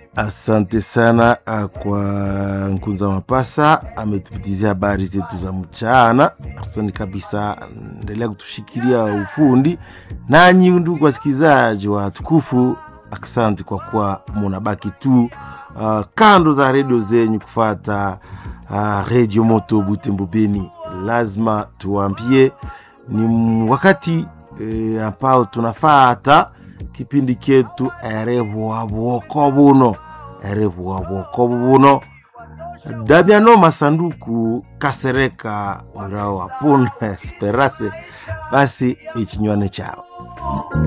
Asante sana uh, kwa Nkunza Mapasa ametupitizia habari zetu za mchana. Asante kabisa, endelea kutushikilia ufundi. Nanyi ndugu wasikilizaji wa tukufu, asante kwa kuwa munabaki tu uh, kando za redio zenyu kufata uh, redio moto Butembo Beni. Lazima tuwambie ni wakati e, ambao tunafata kipindi ketu erevuavuoko buno erevuavuoko buno damiano masanduku kasereka mwirao apuna esperase basi ichinywane chao